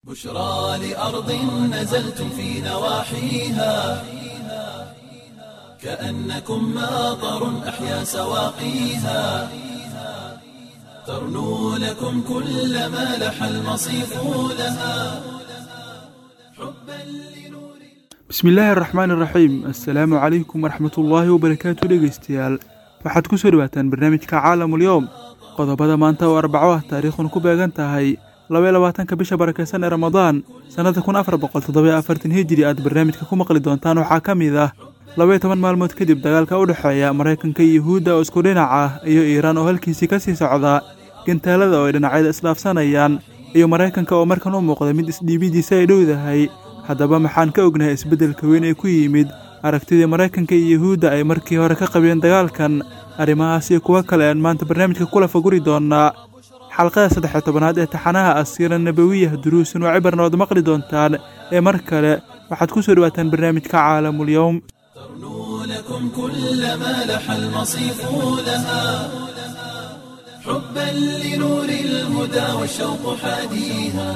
بشرى لأرض نزلتم في نواحيها كأنكم ماطر أحيا سواقيها ترنو لكم كل ما لح المصيف لها حبا لنور bismillaahi araxmaan iraxiim assalaamu calaykum waraxmatullaahi wabarakaatu dhegeystayaal waxaad ku soo dhawaataan barnaamijka caalamul yowm qodobada maanta oo arbaco ah taariikhun ku beegan tahay labaiyo labaatanka bisha barakeysan ee ramadaan sannada kun afar boqol toddobayo afartan hijiri aad barnaamijka ku maqli doontaan waxaa ka mid ah labaiyo toban maalmood kadib dagaalka u dhexeeya maraykanka iyo yuhuudda oo isku dhinac ah iyo iiraan oo halkiisii ka sii socda gantaalada oo ay dhinacyada isdhaafsanayaan iyo maraykanka oo markan u muuqda mid isdhiibidiisa ay dhowdahay haddaba maxaan ka ognahay isbeddelka weyn ee ku yimid aragtidii maraykanka iyo yuhuudda ay markii hore ka qabeen dagaalkan arrimahaas iyo kuwo kale aan maanta barnaamijka kula faguri doonnaa xalqada saddex-iyo tobanaad ee taxanaha asiira nabawiyah duruusun oo cibarna ood maqli doontaan ee mar kale waxaad ku soo dhawaataan barnaamijka caalamul yowm ترنو لكم كل ما لح المصيف لها حبا لنور الهدى والشوق حاديها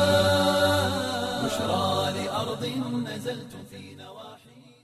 بشرى لأرض نزلتم في نواحيها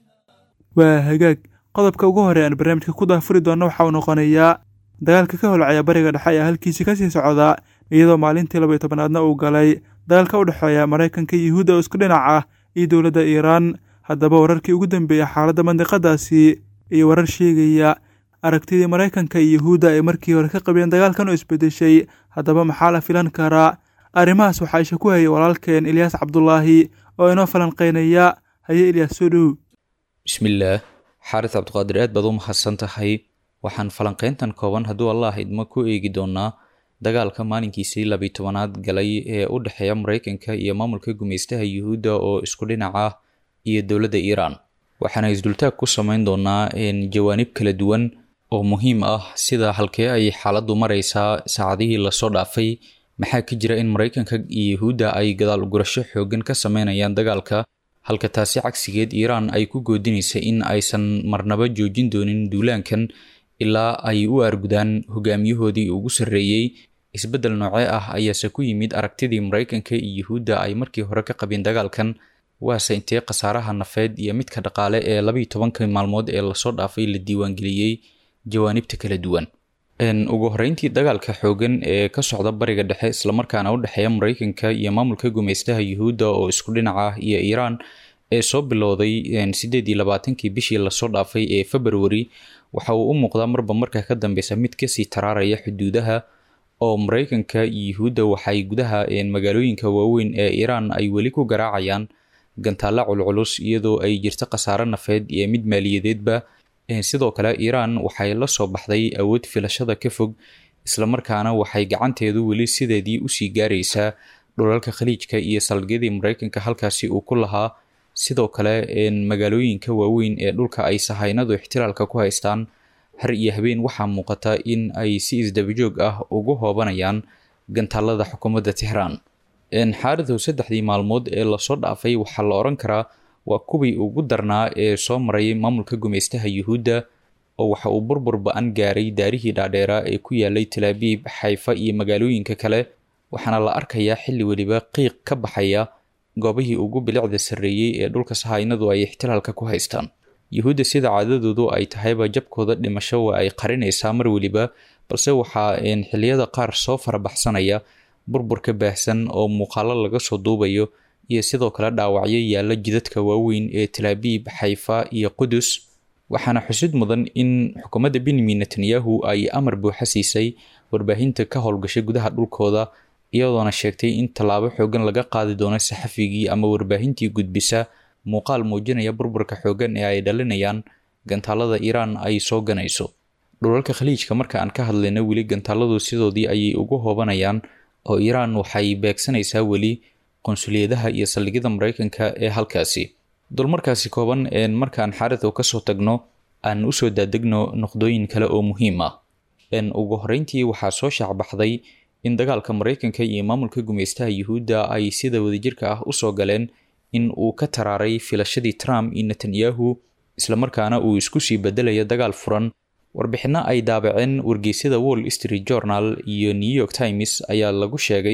waa hagaag qodobka ugu hore aan barnaamijka ku daafuri doonno waxa uu noqonayaa dagaalka ka holcaya bariga dhexe ee halkiisii ka sii socda iyadoo maalintii labaiyo tobanaadna uu galay dagaalka u dhexeeya maraykanka iyo yuhuudda oo isku dhinac ah iyo dowladda iiraan haddaba wararkii ugu dambeeyey xaaladda mandiqadaasi iyo warar sheegaya aragtidii maraykanka iyo yuhuudda ay markii hore ka qabeen dagaalkan oo isbeddeshay haddaba maxaa la filan karaa arrimahaas waxaa isha ku hayay walaalkeen ilyaas cabdulaahi oo inoo falanqeynaya haye ilyaas soo dhow bismillaah xaaris cabdiqaadir aad baad u mahadsan tahay waxaan falanqeyntan kooban hadduu allah idmo ku eegi doonaa dagaalka maalinkiisii labiyi tobanaad galay ee u dhexeeya maraykanka iyo maamulka gumaystaha yuhuudda oo isku dhinac ah iyo dowladda iiraan waxaana isdultaag ku sameyn doonaa jawaanib kala duwan oo muhiim ah sida halkee ay xaaladdu maraysaa saacadihii lasoo dhaafay maxaa ka jira in maraykanka iyo yuhuudda ay gadaal gurasho xoogan ka sameynayaan dagaalka halka taasi cagsigeed iiraan ay ku goodinaysa in aysan marnaba joojin doonin duulaankan ilaa ay u argudaan hogaamiyahoodii ugu sarreeyey isbeddel noocee ah ayaase ku yimid aragtidii maraykanka iyo yuhuudda ay markii hore ka qabeen dagaalkan waase intee khasaaraha nafeed iyo midka dhaqaale ee labayo tobanka maalmood ee lasoo dhaafay la diiwaangeliyey jawaanibta kala duwan ugu horeyntii dagaalka xoogan ee ka socda bariga dhexe islamarkaana u dhexeeya maraykanka iyo maamulka gumaystaha yuhuudda oo isku dhinac ah iyo iiraan ee soo bilowday sideed iyo labaatankii bishii lasoo dhaafay ee februari waxa uu u muuqdaa marba marka ka dambeysa mid kasii taraaraya xuduudaha oo maraykanka iyo yuhuudda waxay gudaha magaalooyinka waaweyn ee iiraan ay weli ku garaacayaan gantaalla culculus iyadoo ay jirto khasaare nafeed iyo mid maaliyadeedba sidoo kale iiraan waxay la soo baxday awood filashada ka fog islamarkaana waxay gacanteedu weli sideedii usii gaaraysaa dhulalka khaliijka iyo saldhigyadii maraykanka halkaasi uu ku lahaa sidoo kale magaalooyinka waaweyn ee dhulka ay sahaynadu ixtilaalka ku haystaan har iyo habeen waxaa muuqata in ay si isdabajoog ah ugu hoobanayaan gantaalada xukuumadda tixraan xaaridow saddexdii maalmood ee lasoo dhaafay waxaa la oran karaa waa kuwii ugu darnaa ee soo maray maamulka gumaystaha yuhuudda oo waxa uu burbur ba-an gaaray daarihii dhaadheeraa ee ku yaalay talaabiib xayfa iyo magaalooyinka kale waxaana la arkayaa xilli weliba qiiq ka baxaya goobihii ugu bilicda sarreeyey ee dhulka sahaynadu ay ixtilaalka ku haystaan yuhuudda sida caadadoodu ay tahayba jabkooda dhimasho waa ay qarinaysaa mar weliba balse waxaa xilliyada qaar soo farabaxsanaya burburka baahsan oo muuqaalo laga soo duubayo iyo sidoo kale dhaawacyo yaalla jidadka waaweyn ee talaabiib xayfa iyo qudus waxaana xusid mudan in xukuumadda benyamin netanyahu ay amar buuxa siisay warbaahinta ka howlgashay gudaha dhulkooda iyadoona sheegtay in tallaabo xoogan laga qaadi doono saxafigii ama warbaahintii gudbisa muuqaal muujinaya burburka xoogan ee ay dhalinayaan gantaalada iiraan ay soo ganayso dhulalka khaliijka marka aan ka hadlayna weli gantaaladu sidoodii ayay ugu hoobanayaan oo iiraan waxay beegsanaysaa weli qonsuliyadaha iyo saldhigyada maraykanka ee halkaasi dulmarkaasi kooban markaan xaaridow kasoo tagno aan usoo daadegno noqdooyin kale oo muhiim ah ugu horeyntii waxaa soo shaacbaxday in dagaalka maraykanka iyo maamulka gumeystaha yuhuudda ay sida wadajirka ah usoo galeen in uu ka taraaray filashadii trump iyo netanyahu islamarkaana uu isku sii bedelayo dagaal furan warbixino ay daabaceen wargeysyada wall street journal iyo new york times ayaa lagu sheegay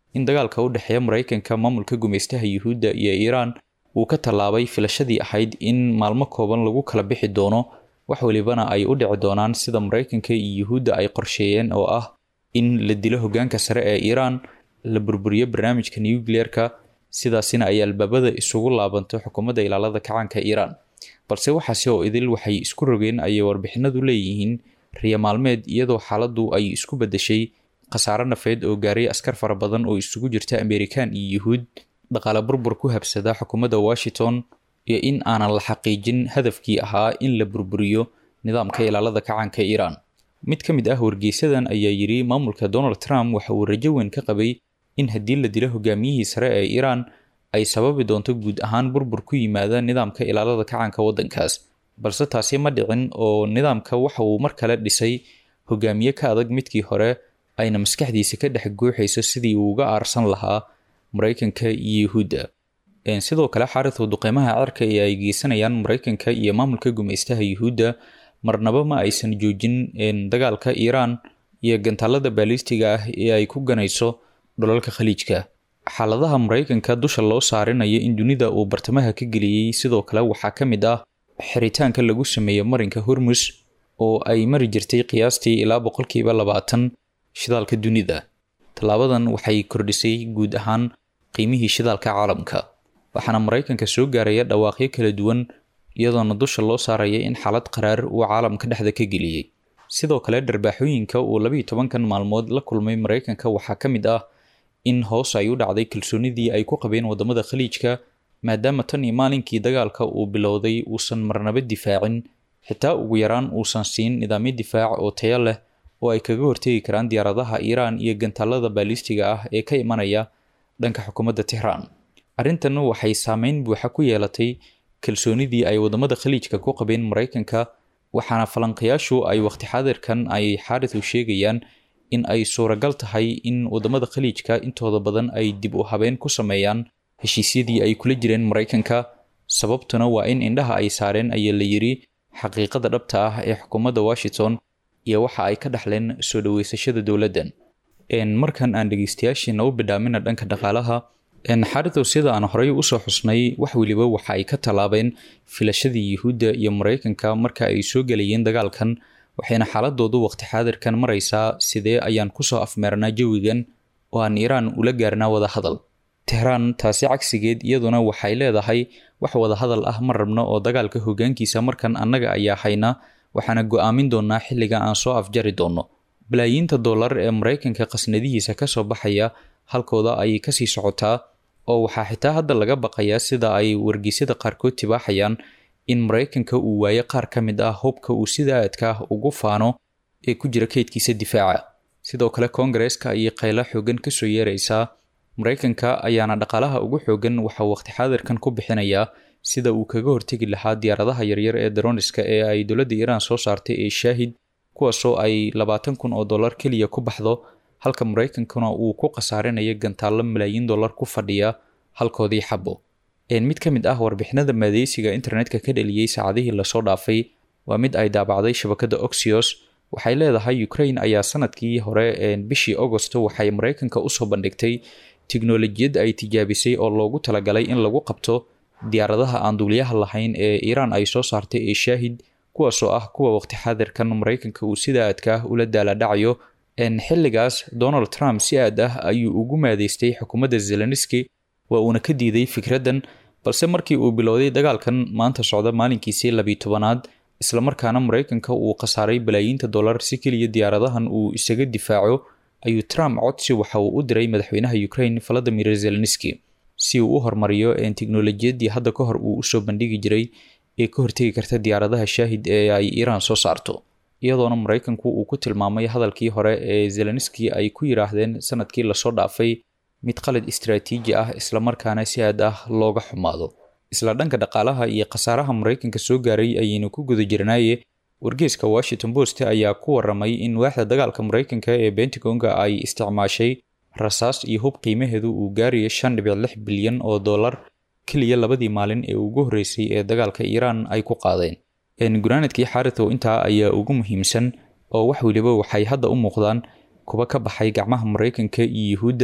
in dagaalka u dhexeeya maraykanka maamulka gumaystaha yuhuudda iyo iiraan uu ka tallaabay filashadii ahayd in maalmo kooban lagu kala bixi doono wax welibana ay u dhici doonaan sida maraykanka iyo yuhuudda ay qorsheeyeen oo ah in la dilo hoggaanka sare ee iiraan la burburiyo barnaamijka nucleerka sidaasina ay albaabada isugu laabanto xukuumadda ilaalada kacaanka iiraan balse waxaase oo idil waxay isku rogeen ayay warbixinadu leeyihiin riya maalmeed iyadoo xaaladdu ay isku beddeshay khasaare nafeed oo gaaray askar fara badan oo isugu jirta amerikan iyo yuhuud dhaqaale burbur ku habsada xukuumadda washington iyo in aanan la xaqiijin hadafkii ahaa in la burburiyo nidaamka ilaalada kacaanka iiraan mid ka mid ah wargeysadan ayaa yidhi maamulka donald trump waxa uu rajo weyn ka qabay in haddii la dilo hogaamiyihii sare ee iiraan ay sababi doonto guud ahaan burbur ku yimaada nidaamka ilaalada kacaanka waddankaas balse taasi ma dhicin oo nidaamka waxa uu mar kale dhisay hogaamiye ka adag midkii hore ayna maskaxdiisa ka dhex guuxayso sidii uu uga aarsan lahaa maraykanka iyo yuhuudda sidoo kale xaaridu duqeymaha cirka ee ay geysanayaan maraykanka iyo maamulka gumaystaha yuhuudda marnaba ma aysan joojin dagaalka iiraan iyo gantaalada baalistiga ah ee ay ku ganayso dholalka khaliijka xaaladaha maraykanka dusha loo saarinayo in dunida uu bartamaha ka geliyey sidoo kale waxaa ka mid ah xiritaanka lagu sameeyo marinka hormus oo ay mari jirtay qiyaastii ilaa boqolkiiba labaatan shidaalka dunida tallaabadan waxay kordhisay guud ahaan qiimihii shidaalka caalamka waxaana maraykanka soo gaaraya dhawaaqyo kala duwan iyadoona dusha loo saaraya in xaalad qaraar uu caalamka dhexda ka geliyey sidoo kale dharbaaxooyinka uu labayo tobankan maalmood la kulmay maraykanka waxaa ka mid ah in hoos ay u dhacday kalsoonidii ay ku qabeen wadamada khaliijka maadaama tan iyo maalinkii dagaalka uu bilowday uusan marnaba difaacin xitaa ugu yaraan uusan siin nidaamyo difaac oo tayo leh oo ay kaga hortegi karaan diyaaradaha iiraan iyo gantaalada baalistiga ah ee ka imanaya dhanka xukuumadda tehraan arrintan waxay saameyn buuxa ku yeelatay kalsoonidii ay wadamada khaliijka ku qabeen maraykanka waxaana falanqayaashu ay waqti xaadirkan ay xaaridu sheegayaan in ay suuragal tahay in wadamada khaliijka intooda badan ay dib u habeen ku sameeyaan heshiisyadii ay kula jireen maraykanka sababtuna waa in indhaha ay saareen ayaa la yiri xaqiiqada dhabta ah ee xukuumadda washington iyo waxa ay ka dhaxleen soo dhaweysashada dowladdan markan aan dhegeystayaashiina u bidhaamina dhanka dhaqaalaha xaridow sida aan horey usoo xusnay wax weliba waxa ay ka tallaabeen filashadii yuhuudda iyo maraykanka marka ay soo gelayeen dagaalkan waxayna xaaladoodu waqti xaadirkan maraysaa sidee ayaan kusoo afmeernaa jawigan oo aan iiraan ula gaarnaa wadahadal tehraan taasi cagsigeed iyaduna waxay leedahay wax wadahadal ah ma rabno oo dagaalka hogaankiisa markan annaga ayaa hayna waxaana go-aamin doonaa xilliga aan soo afjari doonno balaayiinta dollar ee maraykanka qasnadihiisa kasoo baxaya halkooda ayay kasii socotaa oo waxaa xitaa hadda laga baqayaa sida ay wargeysyada qaarkood tibaaxayaan in maraykanka uu waayo qaar ka mid ah hubka uu sida aadka ah ugu faano ee ku jira kaydkiisa difaaca sidoo kale koongareeska ayay qaylo xoogan kasoo yeeraysaa maraykanka ayaana dhaqaalaha ugu xoogan waxaa waqti xaadirkan ku bixinayaa sida uu kaga hortegi lahaa diyaaradaha yaryar ee daroniska ee ay dowladda iiraan soo saartay ee shaahid kuwaasoo ay labaatan kun oo dollar keliya ku baxdo halka maraykankuna uu ku khasaarinayo gantaallo malaayiin dollar ku fadhiya halkoodii xabo mid ka mid ah warbixinada maadeysiga internetka ka dhaliyey saacadihii lasoo dhaafay waa mid ay daabacday shabakada oxios waxay leedahay ukraine ayaa sanadkii hore bishii agosto waxay maraykanka usoo bandhigtay tiknolojiyad ay tijaabisay oo loogu talagalay in lagu qabto diyaaradaha aan duuliyaha lahayn ee iiraan ay soo saartay ee shaahid kuwaasoo ah kuwa waqti xaadirkan maraykanka uu sida aadka ah ula daaladhacayo xilligaas donald trump si aad ah ayuu ugu maadeystay xukuumadda zelenski waa uuna ka diiday fikraddan balse markii uu bilowday dagaalkan maanta socda maalinkiisii labiyi tobanaad islamarkaana maraykanka uu khasaaray balaayiinta dollar si keliya diyaaradahan uu isaga difaaco ayuu trump codsi waxa uu u diray madaxweynaha ukraine valadimir zelenski si uu u hormariyo teknolojiyadii hadda ka hor uu usoo bandhigi jiray ee ka hortegi karta diyaaradaha shaahid ee ay iiraan soo saarto iyadoona maraykanku uu ku tilmaamay hadalkii hore ee zelenski ay ku yiraahdeen sanadkii lasoo dhaafay mid qalad istraatiiji ah islamarkaana si aad ah looga xumaado isla dhanka dhaqaalaha iyo khasaaraha maraykanka soo gaaray ayaynu ku guda jirnaaye wargeeska washington post ayaa ku waramay in waaxda dagaalka maraykanka ee bentagonga ay isticmaashay rasaas iyo hub qiimaheedu uu gaarayo shan dhibic lix bilyan oo dollar keliya labadii maalin ee ugu horreysay ee dagaalka iiraan ay ku qaadeen gunaanadkii xaaritow intaa ayaa ugu muhiimsan oo wax weliba waxay hadda u muuqdaan kuba ka baxay gacmaha maraykanka iyo yuhuudda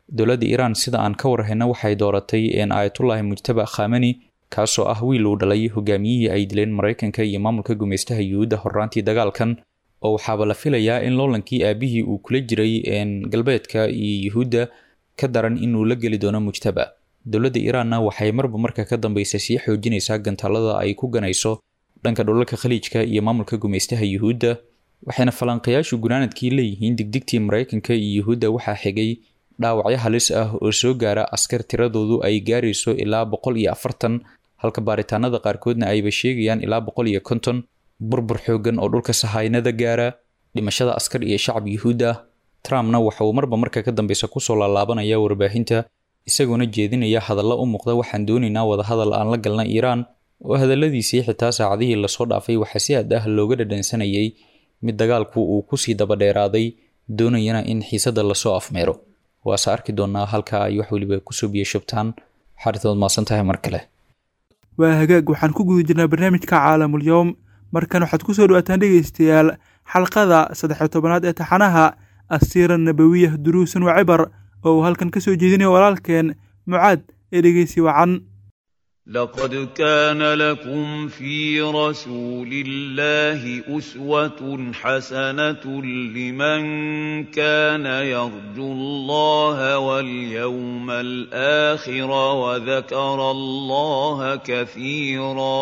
dowladda iiraan sida aan ka warhayna waxay dooratay aayatullaahi mujtaba khamani kaasoo ah wiil uu dhalay hogaamiyihii ay dileen maraykanka iyo maamulka gumeystaha yuhuudda horraantii dagaalkan oo waxaaba la filayaa in loolankii aabihii uu kula jiray galbeedka iyo yuhuudda ka daran inuu la geli doono mujtaba dowladda iiraanna waxay marba marka ka dambeysa sii xoojinaysaa gantaalada ay ku ganayso dhanka dhulalka khaliijka iyo maamulka gumeystaha yuhuudda waxayna falanqayaashu gunaanadkii leeyihiin digdigtii maraykanka iyo yuhuudda waxaa xigay dhaawacyo halis ah oo soo gaara askar tiradoodu ay gaarayso ilaa boqol iyo afartan halka baaritaanada qaarkoodna ayba sheegayaan ilaa boqol iyo konton burbur xoogan oo dhulka sahaynada gaara dhimashada askar iyo shacab yuhuud ah trumpna waxa uu marba marka ka dambeysa kusoo laalaabanaya warbaahinta isagoona jeedinaya hadalla u muuqda waxaan doonaynaa wadahadal aan la galna iiraan oo hadalladiisii xitaa saacadihii lasoo dhaafay waxaa si aad ah looga dhadhansanayay mid dagaalku uu kusii dabadheeraaday doonayana in xiisadda lasoo afmeero waase arki doonaa halka ay wax weliba kusoo biyashubtaan xaritood maasan tahay mar kale waa hagaag waxaan ku guda jirnaa barnaamijka caalamul yowm markan waxaad ku soo dhawaataan dhegaystayaal xalqada saddex-iyo tobanaad ee taxanaha asiira nabawiya duruusan wa cibar oo uu halkan ka soo jeedinayo walaalkeen mucaad ee dhegeysi wacan لقد كان لكم في رسول الله أسوة حسنة لمن كان يرجو الله واليوم الآخر وذكر الله كثيرا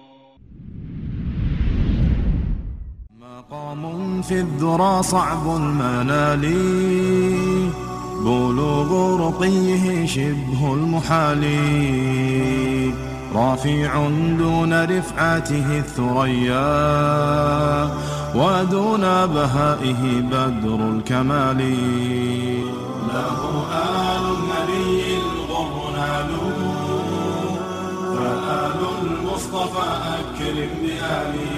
مقام في الذرى صعب المنال بلوغ رقيه شبه المحال رافع دون رفعته الثريا ودون بهائه بدر الكمال له آل النبي الغر نالوا فآل المصطفى أكرم بآله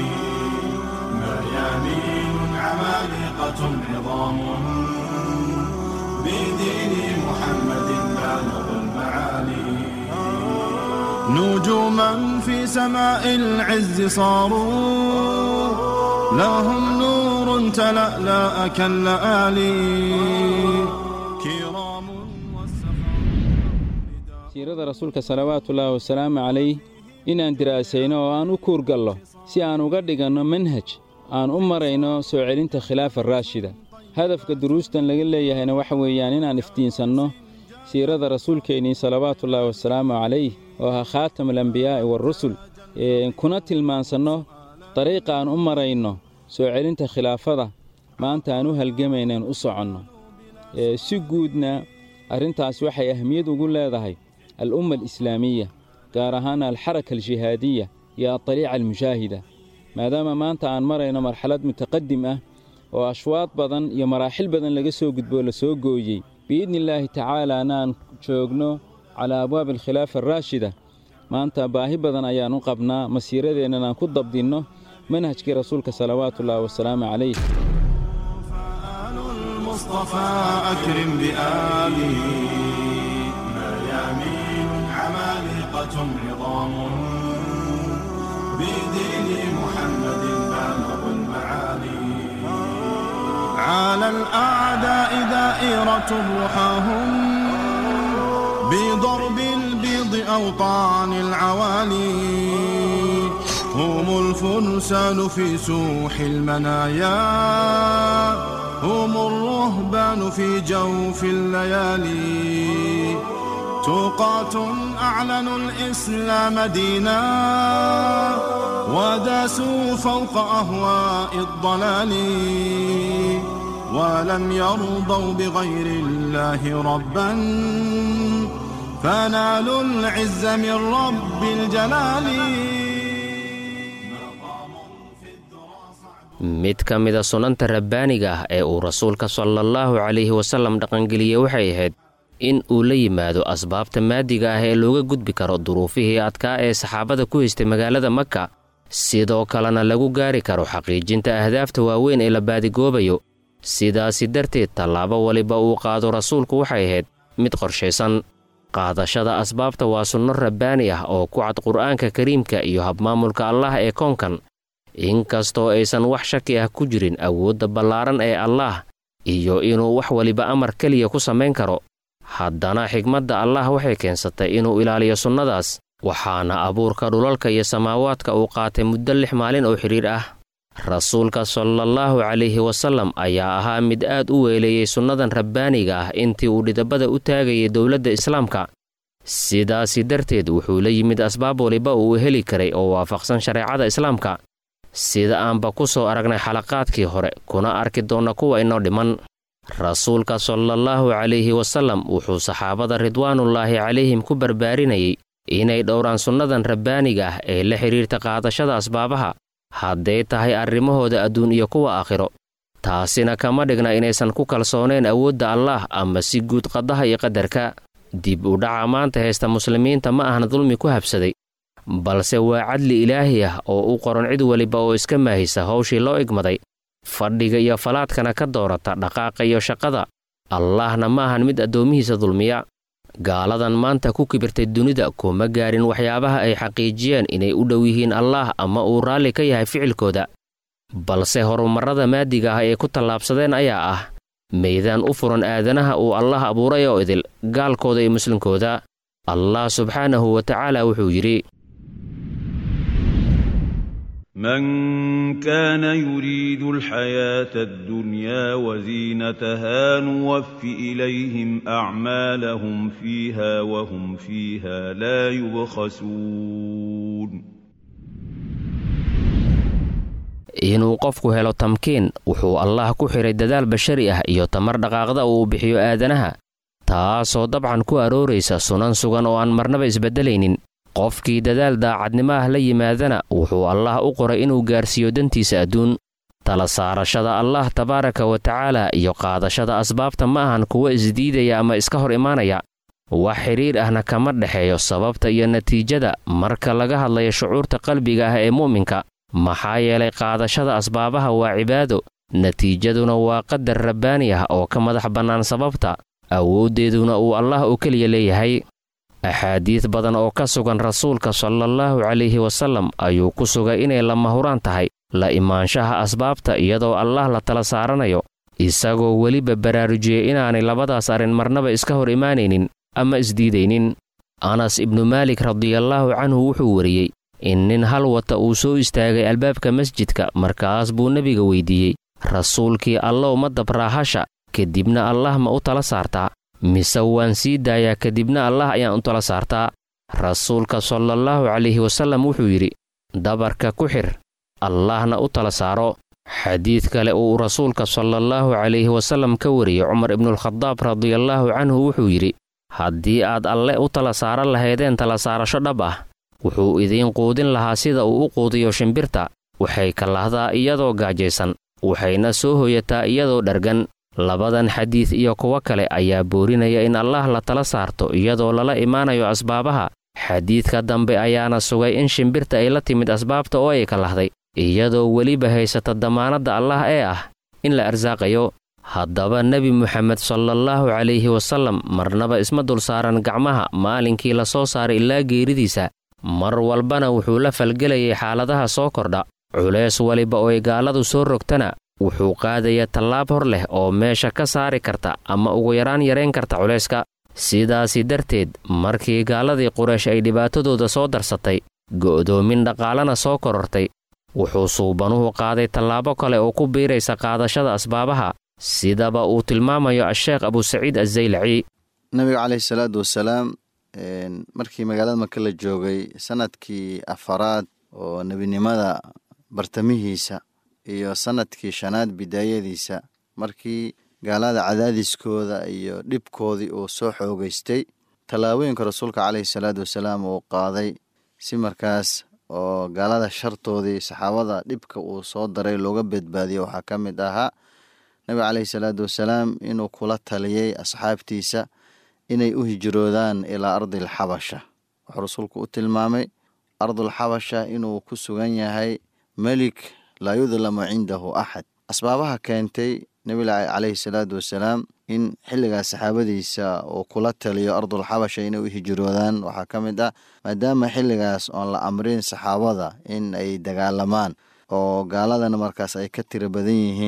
مريانين عمالقة عظام بدين محمد بالغ المعالي نجوما في سماء العز صاروا لهم نور تلألأ كاللآلي كرام siirada rasuulka salawaatullaahi wasalaamu calayh inaan diraasayno oo aan u kuurgallo si aan uga dhiganno manhaj aan u marayno soo celinta khilaafa raashida hadafka duruustan laga leeyahayna waxa weeyaan inaan iftiinsanno siirada rasuulkeennii salawaatullaahi wasalaamu calayh oo ahaa khaatamulambiyaa'i waarusul kuna tilmaansanno dariiqa aan u marayno soo celinta khilaafada maanta aan u halgamaynaen u soconno si guudna arrintaas waxay ahmiyad ugu leedahay al'umma alislaamiya gaar ahaan alxaraka aljihaadiya iyo adaliica almushaahida maadaama maanta aan marayno marxalad mutaqadim ah oo ashwaad badan iyo maraaxil badan laga soo gudboo la soo gooyey biidni illaahi tacaalaana aan joogno calaa abwaabi alkhilaafa araashida maanta baahi badan ayaan u qabnaa masiiradeennan aan ku dabdinno manhajkii rasuulka salawaatullaahi wasalaamu calayh فآل المصطفى أكرم بآله مريامين عمالقة عظام بدين محمد بالغ المعالي على الأعداء دائرة رحاهم بضرب البيض أوطان العوالي هم الفرسان في سوح المنايا هم الرهبان في جوف الليالي توقات أعلنوا الإسلام دينا وداسوا فوق أهواء الضلال ولم يرضوا بغير الله ربا فنالوا العز من رب الجلال mid ka mida sunanta rabbaaniga ah ee uu rasuulka salaallahu calayhi wasallam dhaqangeliyey waxay ahayd in uu la yimaado asbaabta maadiga ah ee looga gudbi karo duruufihii adkaa ee saxaabada ku haystay magaalada maka sidoo kalena lagu gaari karo xaqiijinta ahdaafta waaweyn ee la baadigoobayo sidaasi darteed tallaabo waliba uu qaado rasuulku waxay ahayd mid qorshaysan qaadashada asbaabta waa sunno rabbaani ah oo ku cad qur'aanka kariimka iyo habmaamulka allah ee koonkan inkastoo aysan wax shaki ah ku jirin awoodda ballaaran ee allaah iyo inuu wax waliba amar keliya ku samayn karo haddana xigmadda allah waxay keensatay inuu ilaaliyo sunnadaas waxaana abuurka dhulalka iyo samaawaadka uu qaatay muddo lix maalin oo xidhiir ah rasuulka salallaahu calayhi wasallam ayaa ahaa mid aad u weeleeyey sunnadan rabbaaniga ah intii uu dhidabada u taagayay dowladda islaamka sidaasi darteed wuxuu la yimid asbaab waliba uu heli karay oo waafaqsan shareecada islaamka sida aanba ku soo aragnay xalaqaadkii hore kuna arki doonna kuwa inoo dhiman rasuulka salallaahu calayhi wasallam wuxuu saxaabada ridwaanullaahi calayhim ku barbaarinayay inay dhowraan sunnadan rabbaaniga ah ee la xidhiirta qaadashada asbaabaha hadday tahay arrimahooda adduun iyo kuwa aakhiro taasina kama dhigna inaysan ku kalsoonayn awoodda allaah ama si guud qadaha iyo qadarka dib u dhaca maanta haysta muslimiinta ma ahna dulmi ku habsaday balse waa cadli ilaahi ah oo u qoran cid weliba oo iska maahisa hawshii loo igmaday fadhiga iyo falaadkana ka doorata dhaqaaqa iyo shaqada allaahna ma ahan mid addoomihiisa dulmiya gaaladan maanta ku kibirtay dunida kuma gaarin waxyaabaha ay xaqiijiyeen inay u dhow yihiin allaah ama uu raalli ka yahay ficilkooda balse horumarrada maadiga ah ee ku tallaabsadeen ayaa ah meydaan u furan aadanaha uu allah abuuray oo idil gaalkooda iyo muslimkooda allah subxaanahu wa tacaala wuxuu yidhi من كان يريد الحياة الدنيا وزينتها نوف إليهم أعمالهم فيها وهم فيها لا يبخسون inuu qofku helo tamkiin wuxuu allaah ku xidhay dadaal bashari ah iyo tamar dhaqaaqda uu bixiyo aadanaha taasoo dabcan ku arooraysa sunan sugan oo aan marnaba isbeddelaynin qofkii dadaal daacadnimo ah la yimaadana wuxuu allaah u qoray inuu gaarsiiyo dantiisa adduun tala saarashada allaah tabaaraka wa tacaala iyo qaadashada asbaabta ma ahan kuwa isdiidaya ama iska hor imaanaya wax xidhiir ahna kama dhexeeyo sababta iyo natiijada marka laga hadlayo shucuurta qalbiga ah ee mu'minka maxaa yeelay qaadashada asbaabaha waa cibaado natiijaduna waa qadar rabbaani ah oo ka madax bannaan sababta awooddeeduna uu allah oo keliya leeyahay axaadiid badan oo ka sugan rasuulka salallaahu calayhi wasallam ayuu ku sugay inay lama huraan tahay la imaanshaha asbaabta iyadoo allah la tala saaranayo isagoo weliba baraarujiyey inaanay labadaas arrin marnaba iska hor imaanaynin ama isdiidaynin anas ibnu maalik radiallaahu canhu wuxuu wariyey in nin hal wata uu soo istaagay albaabka masjidka markaas buu nebiga weydiiyey rasuulkii allow ma dabraahasha kadibna allah ma u tala saartaa mise waan sii daayaa kadibna allah ayaan u tala saartaa rasuulka salallaahu calayhi wasallam wuxuu yidhi dabarka ku xir allahna u tala saaro xadiid kale uu rasuulka salallaahu calayhi wasallam ka wariyey cumar ibnualkhadaab radiallaahu canhu wuxuu yidhi haddii aad alle u tala saaran lahaydeen tala saarasho dhab ah wuxuu idiin quudin lahaa sida uu u quudiyo shimbirta waxay kalahdaa iyadoo gaajaysan waxayna soo hoyataa iyadoo dhargan labadan xadiid iyo kuwo kale ayaa boorinaya in allaah la tala saarto iyadoo lala imaanayo asbaabaha xadiidka dambe ayaana sugay in shimbirta ay la timid asbaabta oo ay kalahday iyadoo weliba haysata damaanadda allah ee ah in la arsaaqayo haddaba nebi muxamed salallaahu calayhi wasallam marnaba isma dul saaran gacmaha maalinkii la soo saaray ilaa geeridiisa mar walbana wuxuu la falgelayay xaaladaha soo kordha culeys waliba oo ay gaaladu soo rogtana wuxuu qaadaya tallaab hor leh oo meesha ka saari karta ama ugu yaraan yarayn karta culayska sidaasi darteed markii gaaladii quraysh ay dhibaatadooda soo darsatay go'doomin dhaqaalana soo korortay wuxuu suubanuhu qaaday tallaabo kale oo ku biiraysa qaadashada asbaabaha sidaba uu tilmaamayo asheekh abusaciid azaylaci nabiga caleyhi salaatu wasalaam markii magaalada maka la joogay sanadkii afaraad oo nebinimada bartamihiisa iyo sanadkii shanaad bidaayadiisa markii gaalada cadaadiskooda iyo dhibkoodii uu soo xoogeystay tallaabooyinka rasuulka caleyhi salaatu wasalaam uu qaaday si markaas oo gaalada shartoodii saxaabada dhibka uu soo daray looga badbaadiyo waxaa ka mid ahaa nabiga caleyhi salaatu wasalaam inuu kula taliyey asxaabtiisa inay u hijroodaan ilaa ardil xabasha wuxuu rasuulku u tilmaamay ardul xabasha inuu ku sugan yahay melik laa yudlamu cindahu axad asbaabaha keentay nebiga caleyhi salaatu wasalaam in xilligaas saxaabadiisa uu kula taliyo ardul xabasha inay u hijroodaan waxaa ka mid ah maadaama xilligaas oon la amrin saxaabada in ay dagaalamaan oo gaaladana markaas ay ka tiro badan yihiin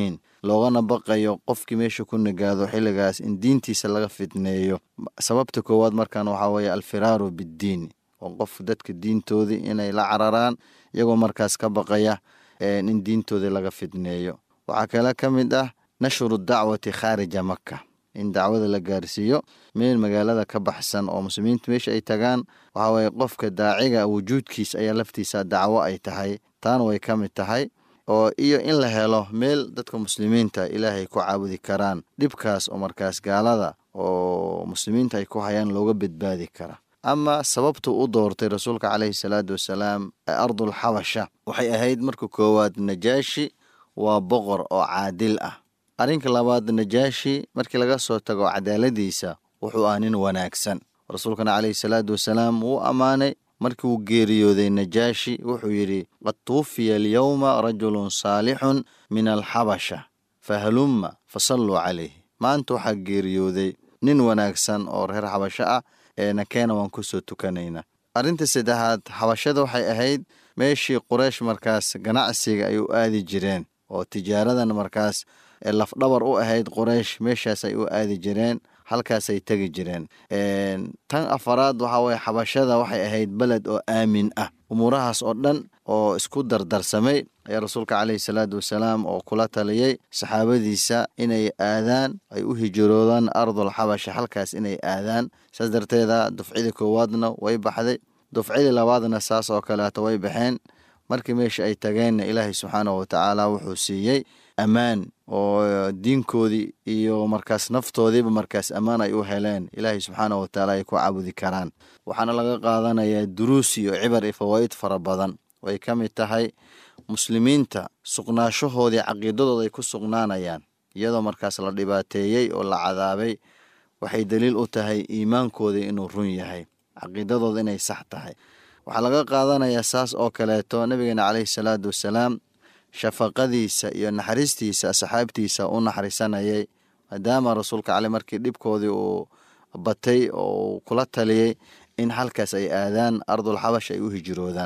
loogana baqayo qofkii meesha ku nagaado xilligaas in diintiisa laga fitneeyo sababta koowaad markan waxaa weeye alfiraaru biddiin oo qof dadka diintoodii inay la cararaan iyagoo markaas ka baqaya in diintoodii laga fitneeyo waxaa kale ka mid ah nashru dacwati khaarija maka in dacwada la gaarsiiyo meel magaalada ka baxsan oo muslimiintu meesha ay tagaan waxaa weeye qofka daaciga wujuudkiis ayaa laftiisa dacwo ay tahay taana way ka mid tahay oo iyo in la helo meel dadka muslimiinta ilaahay ku caabudi karaan dhibkaas oo markaas gaalada oo muslimiinta ay ku hayaan looga badbaadi kara ama sababtuu u doortay rasuulka caleyhi salaatu wasalaam ardul xabasha waxay ahayd marka koowaad najaashi waa boqor oo caadil ah arrinka labaad najaashi markii laga soo tago cadaaladiisa wuxuu ah nin wanaagsan rasuulkana caleyhi salaatu wasalaam wuu ammaanay markii uu geeriyooday najaashi wuxuu yidhi qad tuwufiya alyowma rajulun saalixun min alxabasha fahalumma fasalluu calayh maanta waxaa geeriyooday nin wanaagsan oo reer xabasho ah eena keena waan kusoo tukanaynaa arrinta saddexaad xabashada waxay ahayd meeshii quraysh markaas ganacsiga ay u aadi jireen oo tijaaradan markaas lafdhabar u ahayd quraysh meeshaas ay u aadi jireen halkaasay tegi jireen tan afaraad waxaa weye xabashada waxay ahayd beled oo aamin ah umuurahaas oo dhan oo isku dardarsamay ayaa rasuulka caleyhi salaatu wasalaam oo kula taliyey saxaabadiisa inay aadaan ay u hijiroodaan ardul xabasha halkaas inay aadaan saas darteeda dufcidii koowaadna way baxday dufcidii labaadna saas oo kaleeto way baxeen markii meesha ay tageenna ilaahay subxaanahu watacaala wuxuu siiyey ammaan oo diinkoodii iyo markaas naftoodiiba markaas ammaan ay u heleen ilaahay subxaanahu watacaala ay ku caabudi karaan waxaana laga qaadanayaa duruus iyo cibar iyo fawaa'id fara badan ay ka mid tahay muslimiinta sugnaashahoodii caqiidadooda ay ku sugnaanayaan iyadoo markaas la dhibaateeyey oo la cadaabay waxay daliil u tahay iimaankoodii inuu run yahay caqiidadooda inay sax tahay waxaa laga qaadanayaa saas oo kaleeto nabigeena caleyhi salaatu wasalaam shafaqadiisa iyo naxariistiisa asxaabtiisa u naxariisanayay maadaama rasuulka cale markii dhibkoodii uu batay oo uu kula taliyey in halkaas ay aadaan ardul xabash ay u hijiroodaan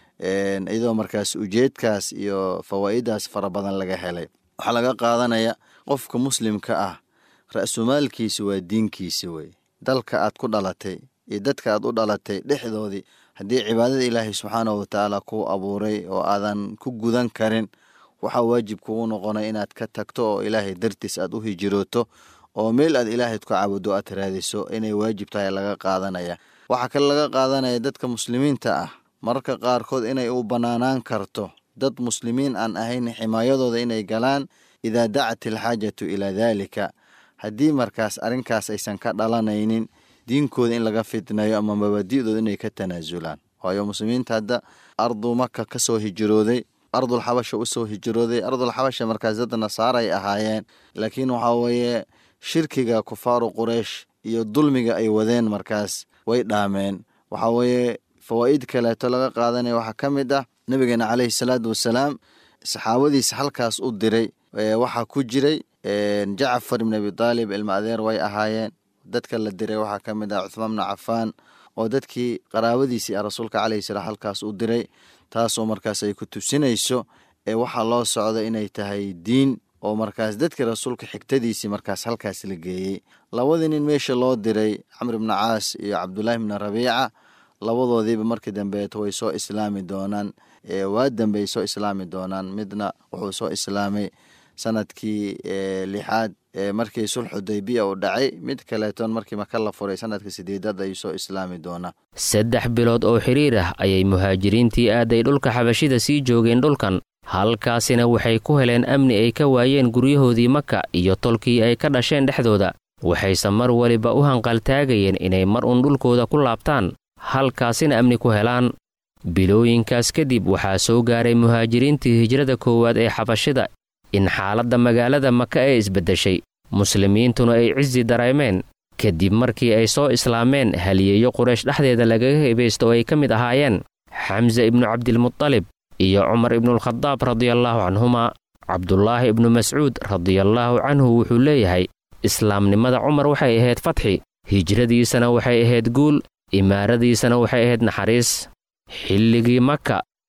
iyadoo markaas ujeedkaas iyo fawaa'idaas fara badan laga helay waxaa laga qaadanaya qofka muslimka ah ra-sumaalkiisa waa diinkiisa wey dalka aad ku dhalatay iyo dadka aad u dhalatay dhexdoodii haddii cibaadada ilaahay subxaanahu watacaala kuu abuuray oo aadan ku gudan karin waxaa waajib kugu noqonay inaad ka tagto oo ilaahay dartiis aad u hijirooto oo meel aad ilaahayd ku cabudo aad raadiso inay waajib tahay laga qaadanaya waxaa kale laga qaadanaya dadka muslimiinta ah mararka qaarkood inay u bannaanaan karto dad muslimiin aan ahayn ximaayadooda inay galaan idaa dacat alxaajatu ilaa daalika haddii markaas arrinkaas aysan ka dhalanaynin diinkooda in laga fitnayo ama mabaadi'dooda inay ka tanaasulaan waayo muslimiinta hadda ardu maka ka soo hijirooday ardul xabasha u soo hijirooday ardul xabasha markaas dad nasaara ay ahaayeen laakiin waxaa weeye shirkiga kufaaru quraysh iyo dulmiga ay wadeen markaas way dhaameen waxaa weeye fawaa'id kaleeto laga qaadanaya waxaa ka mid ah nabigeena caleyhi salaatu wasalaam saxaabadiisa halkaas u diray waxaa ku jiray jacfar ibn abi taalib ilma adeer way ahaayeen dadka la diray waxaa ka mid ah cuthmaan bnu cafaan oo dadkii qaraabadiisii ah rasuulka caleyhi salaam halkaas u diray taasoo markaas ay ku tusinayso ee waxaa loo socda inay tahay diin oo markaas dadkii rasuulka xigtadiisii markaas halkaas la geeyey labadii nin meesha loo diray camr ibnu caas iyo cabdulaahi bni rabiica labadoodiiba markii dambeeto way soo islaami doonaan waa dambey soo islaami doonaan midna wuxuu soo islaamay sanadkii lixaad markii sulx xudaybiya uu dhacay mid kaleeton markii maka la furay sanadka sideedaad ayuu soo islaami doonaa saddex bilood oo xidhiir ah ayay muhaajiriintii aaday dhulka xabashida sii joogeen dhulkan halkaasina waxay ku heleen amni ay ka waayeen guryahoodii maka iyo tolkii ay ka dhasheen dhexdooda waxayse mar waliba u hanqaltaagayeen inay mar uun dhulkooda ku laabtaan halkaasina amni ku helaan bilooyinkaas kadib waxaa soo gaaray muhaajiriintii hijrada koowaad ee xabashida in xaaladda magaalada maka ee isbeddeshay muslimiintuna ay cisi dareemeen kadib markii ay soo islaameen haliyeeyo quraysh dhexdeeda lagaga hebaysto oo ay ka mid ahaayeen xamse ibnu cabdilmutalib iyo cumar ibnualkhadaab radiallaahu canhuma cabdulaahi ibnu mascuud radiallaahu canhu wuxuu leeyahay islaamnimada cumar waxay ahayd fatxi hijradiisana waxay ahayd guul imaaradiisana waxay ahayd naxariis xilligii maka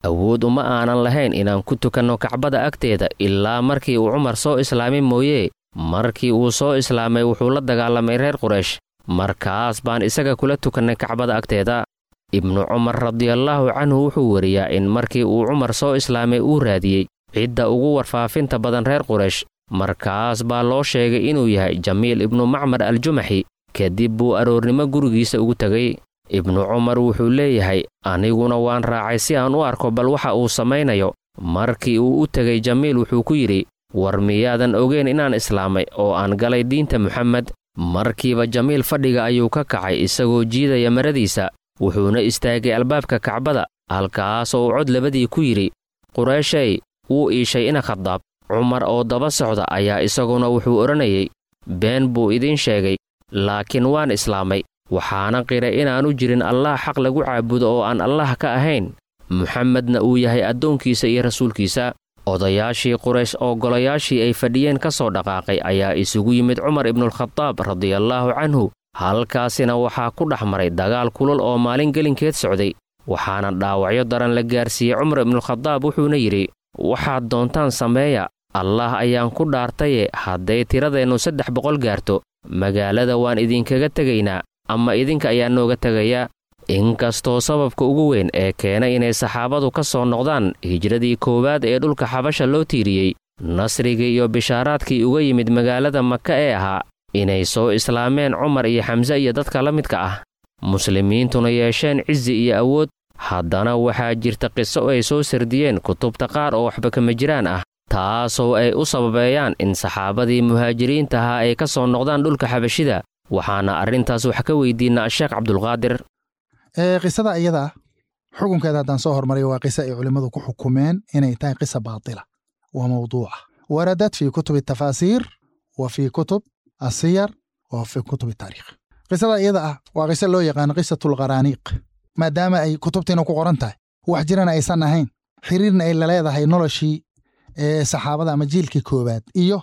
awood uma aanan lahayn inaan ku tukanno kacbada agteeda ilaa markii uu cumar soo islaamay mooyee markii uu soo islaamay wuxuu la dagaalamay reer quraysh markaas baan isaga kula tukannay kacbada agteeda ibnu cumar radiallaahu canhu wuxuu weriyaa in markii uu cumar soo islaamay uu raadiyey cidda ugu warfaafinta badan reer quraysh markaas baa loo sheegay inuu yahay jamiil ibnu macmar aljumaxi kadib buu aroornimo gurigiisa ugu tegay ibnu cumar wuxuu leeyahay aniguna waan raacay si aan u arko bal waxa uu samaynayo markii uu u tegay jamiil wuxuu ku yidhi war miyaadan ogeyn inaan islaamay oo aan galay diinta muxamed markiiba jamiil fadhiga ayuu ka kacay isagoo jiidaya maradiisa wuxuuna istaagay albaabka kacbada halkaas oo uu cod labadii ku yidhi qureeshey wuu iishay ina khadaab cumar oo daba socda ayaa isaguna wuxuu odhanayay been buu idiin sheegay laakiin waan islaamay waxaana qiray inaanu jirin allaah xaq lagu caabudo oo aan allaah ka ahayn muxamedna uu yahay addoonkiisa iyo rasuulkiisa odayaashii quraysh oo golayaashii ay fadhiyeen ka soo dhaqaaqay ayaa isugu yimid cumar ibnulkhadaab radiallaahu canhu halkaasina waxaa ku dhex maray dagaal kulul oo maalin gelinkeed socday waxaana dhaawacyo daran la gaarsiiyey cumar ibnulkhadaab wuxuuna yidhi waxaad doontaan sameeya allaah ayaan ku dhaartaye hadday tiradeennu saddex boqol gaarto magaalada waan idinkaga tegaynaa ama idinka ayaa nooga tegayaa inkastoo sababka ugu weyn ee keenay inay saxaabadu ka soo noqdaan hijradii koowaad ee dhulka xabasha loo tiiriyey nasrigii iyo bishaaraadkii uga yimid magaalada maka ee ahaa inay soo islaameen cumar iyo xamse iyo dadka la midka ah muslimiintuna yeesheen cizi iyo awood haddana waxaa jirta qiso ay soo sardiyeen kutubta qaar oo waxba kama jiraan ah taasoo ay u sababeeyaan in saxaabadii muhaajiriinta ahaa ay ka soo noqdaan dhulka xabashida waxaana arrintaas wax ka weydiinaa sheekh cabdulqaadir qisada iyada ah xukunkeeda haddaan soo hormariyo waa qiso ay culimmadu ku xukumeen inay tahay qisa baatila wa mawduuca waradad fii kutubi tafaasiir wa fii kutub asiyar wa fii kutub taariikh qisada iyada ah waa qiso loo yaqaano qisatulqaraaniiq maadaama ay kutubtiina ku qoran tahay wax jirana aysan ahayn xiriirna ay laleedahay noloshii saxaabada ama jiilkii koowaad iyo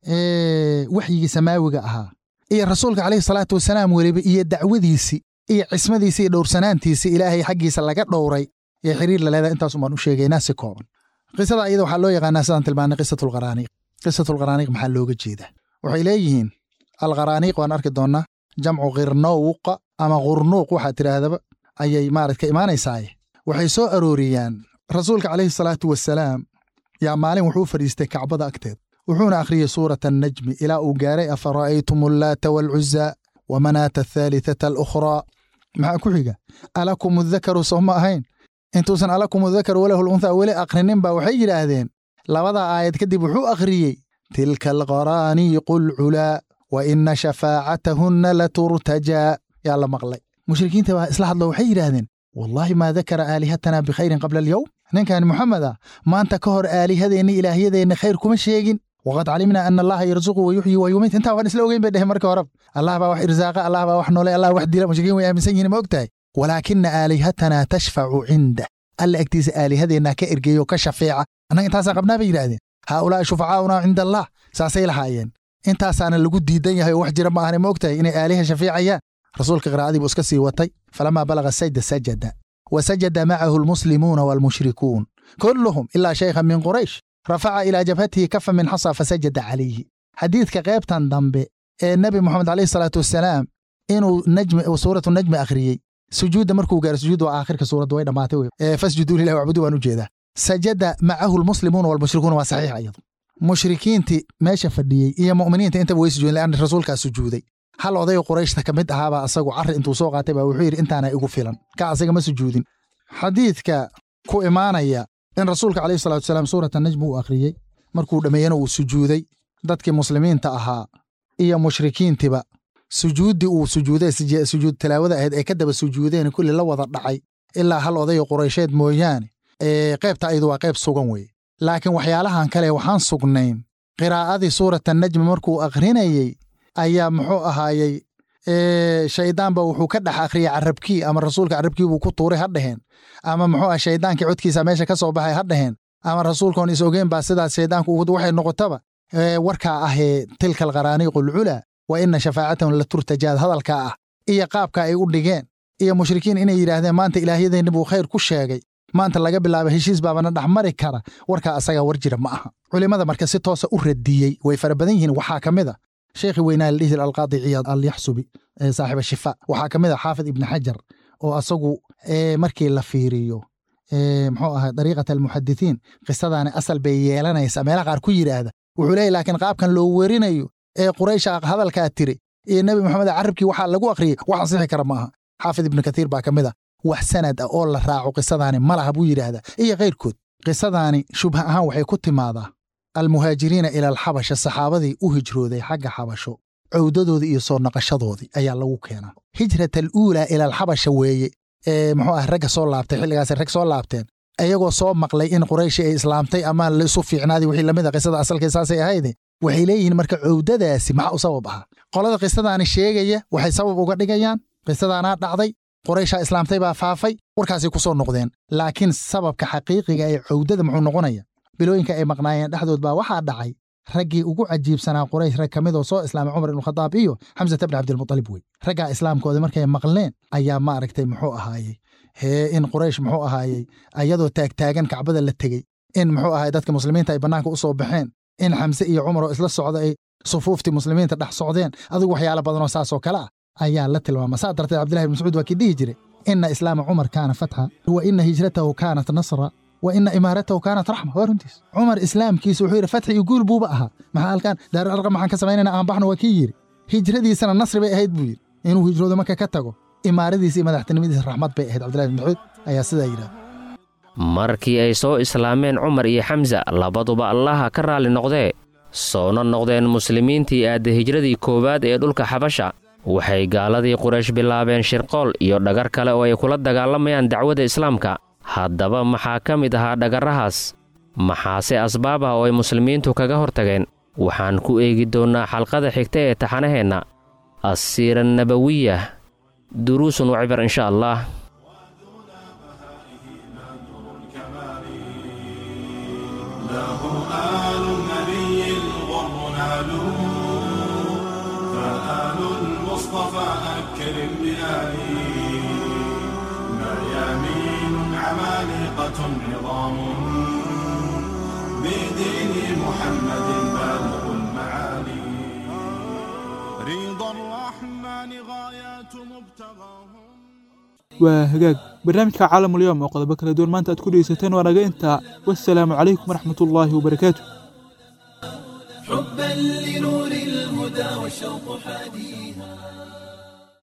waxyigii samaawiga ahaa iyo rasuulka calayhi salaatu wasalaam weliba iyo dacwadiisii iyo cismadiisi iyo dhowrsanaantiisi ilaahay xaggiisa laga dhowray ee xiriir laleedahay intaasun baan u sheegaynaa si kooban qisada iyada waxaa loo yaqaanaa sidaan tilmaanay qisatulqaraaniiq qisatulqaraaniiq maxaa looga jeedaa waxay leeyihiin alqaraaniiq waan arki doonnaa jamcu khirnowqa ama khurnuuq waxaa tidhaahdaba ayay maarad ka imaanaysaaye waxay soo arooriyaan rasuulka calayhi salaatu wasalaam yaa maalin wuxuu fadhiistay kacbada agteed wuxuuna akhriyey suurata annajmi ilaa uu gaaray afara'aytum allaata waalcuzaa wa manaata athaalithata alukhraa maxaa ku xiga alakum adakaru soo ma ahayn intuusan alakum adakaru walahu lunthaa weli akhrinin baa waxay yidhaahdeen labadaa aayad kadib wuxuu akhriyey tilka alqaraaniiqu alculaa wa ina shafaacatahunna laturtajaa yaa la maqlay mushrikiinta baa isla hadlo waxay yidhaahdeen wallaahi maa dakara aalihatanaa bikhayrin qabla alyowm ninkan moxamed ah maanta ka hor aalihadeenni ilaahyadeenni khayr kuma sheegin waqad calimnaa ana allaha yarzuqu wa yuxyi wa yumiit intaa waan isla ogeyn bay dheheen marka horeba allah baa wax irsaaqa allah baa wax noole allah wax dila mushrikiin way aaminsan yihiin ma og tahay walaakina aalihatanaa tashfacu cinda alla agtiisa aalihadeennaa ka ergeeyo ka shafeeca annaga intaasaa qabnaa bay yidhaahdeen haaulaa'i shufacaauna cinda allah saasay lahaayeen intaasaana lagu diidan yahay oo wax jira ma ahane ma og tahay inay aaliha shafeecayaan rasuulka qiraa'adii buu iska sii watay falamaa balaga sajda sajada wa sajada macahu almuslimuuna waalmushrikuun kulluhum ilaa shaykhan min quraysh rafaca ilaa jabhatihi kafa min xasa fasajada calayhi xadiidka qaybtan dambe ee nebi moxamed calayhi salaatu wasalaam inuu najmi suuratu najmi akhriyey sujuudda markuu gaaro sujuud waa aakhirka suuradda way dhammaatay wey fasjuduu lillahi wacbudu waan u jeedaa sajada macahu almuslimuuna waalmushrikuuna waa saxiix iyadu mushrikiintii meesha fadhiyey iyo mu'miniinta intaba way sujuudeen leanna rasuulkaa sujuuday hal oday qurayshta ka mid ahaabaa asagu carri intuu soo qaatay baa wuxuu yidhi intaana igu filan ka asaga ma sujuudin xadiidka ku imaanaya in rasuulka calayhi salatu wasalaam suurata najmi uu akhriyey markuu dhammeeyena uu sujuuday dadkii muslimiinta ahaa iyo mushrikiintiba sujuuddii uu sujuuday sujuud tilaawada ahayd ay ka daba sujuudeen kulli la wada dhacay ilaa hal odayo quraysheed mooyaane ee qaybta ayadu waa qayb sugan weye laakiin waxyaalahan kale waxaan sugnayn qiraa'adii suurata najmi markuu akhrinayey ayaa muxuu ahaayey shayddaanba wuxuu ka dhex akhriyey carabkii ama rasuulka carabkii buu ku tuuray ha dheheen ama muxuu ah shayddaankii codkiisa meesha ka soo baxay ha dheheen ama rasuulkoon is ogeyn baa sidaas shayddaanku waxay noqotaba warkaa ahee tilka alqaraaniiqu alculaa wa ina shafaacatahum la turtajaad hadalkaa ah iyo qaabka ay u dhigeen iyo mushrikiin inay yidhaahdeen maanta ilaahyadeenni buu khayr ku sheegay maanta laga bilaaba heshiis baabana dhexmari kara warkaa asagaa war jira ma aha culimmada marka si toosa u radiyey way fara badan yihiin waxaa ka mid a sheekhi weynaa la dhihi jira alqaadi ciyaad alyaxsubi saaxiba shifa waxaa ka mid a xaafid ibni xajar oo asagu markii la fiiriyo muxuu ahaa dariiqat almuxadithiin qisadaani asal bay yeelanaysaa meelaha qaar ku yidhaahda wuxuu leeyahy laakiin qaabkan loo werinayo ee quraysha hadalkaa tiri iyo nebi moxamed carabkii waxaa lagu akhriyey wax ansixi kara ma aha xaafid ibnu kathiir baa ka mid a wax sanad ah oo la raaco qisadaani ma laha buu yidhaahdaa iyo kayrkood qisadaani shubha ahaan waxay ku timaadaa almuhaajiriina ila alxabasha saxaabadii u hijrooday xagga xabasho cowdadoodii iyo soo naqashadoodii ayaa lagu keenaa hijrat aluulaa ila alxabasha weeye ee muxuu ah ragga soo laabtay xilligaasay rag soo laabteen iyagoo soo maqlay in qurayshi ay islaamtay ama laisu fiicnaadii wixii lamid a qisada asalkay saasay ahayde waxay leeyihiin marka cowdadaasi maxaa u sabab ahaa qolada qisadaani sheegaya waxay sabab uga dhigayaan qisadaanaa dhacday qurayshaa islaamtay baa faafay warkaasay ku soo noqdeen laakiin sababka xaqiiqiga ee cowdada muxuu noqonaya bilooyinka ay maqnaayeen dhexdood baa waxaa dhacay raggii ugu cajiibsanaa quraysh rag ka mid oo soo islaamay cumar ibnukhadaab iyo xamsata bni cabdilmutalib wey raggaa islaamkooda markay maqleen ayaa maaragtay muxuu ahaayey hee in quraysh muxuu ahaayey ayadoo taagtaagan kacbada la tegey in muxuu ahaay dadka muslimiinta ay bannaanka u soo baxeen in xamse iyo cumar oo isla socda ay sufuuftii muslimiinta dhex socdeen adigu waxyaalo badanoo saasoo kale ah ayaa la tilmaama saa darteed cabdillahi ibn mascuud waa kii dhihi jiray ina islaama cumar kaana fatxa wa ina hijratahu kaanat nasra wa ina imaaratahu kaanat raxma waa runtiis cumar islaamkiisa wuxuu yidhi fatxi iyo guul buuba ahaa maxaa halkan daarul arqam maxaan ka samaynayna aan baxno waa kii yidhi hijradiisana nasri bay ahayd buu yidhi inuu hijroodo marka ka tago imaaradiisa iyo madaxtinimadiisa raxmad bay ahayd cabdillahi ibn mascuud ayaa sidaa yidhahda markii ay soo islaameen cumar iyo xamsa labaduba allaha ka raalli noqdee soona noqdeen muslimiintii aadda hijradii koowaad ee dhulka xabasha waxay gaaladii quraysh bilaabeen shirqool iyo dhagar kale oo ay kula dagaalamayaan dacwadda islaamka haddaba maxaa ka mid ahaa dhagarrahaas maxaase asbaab ah oo ay muslimiintu kaga hortageen waxaan ku eegi doonnaa xalqada xigta ee taxanaheenna assiira nabawiya duruusun wa cibar insha allah عظام بدين محمد بالغ المعالي رضا الرحمن غايات مبتغاهم waa hagaag barnaamijka caalamulyoom oo qodobo kala duwan maanta aad ku dhegeysateen waa naga intaa wassalaamu calaykum waraxmatullaahi wabarakaatu حبا لنور الهدى والشوق حديث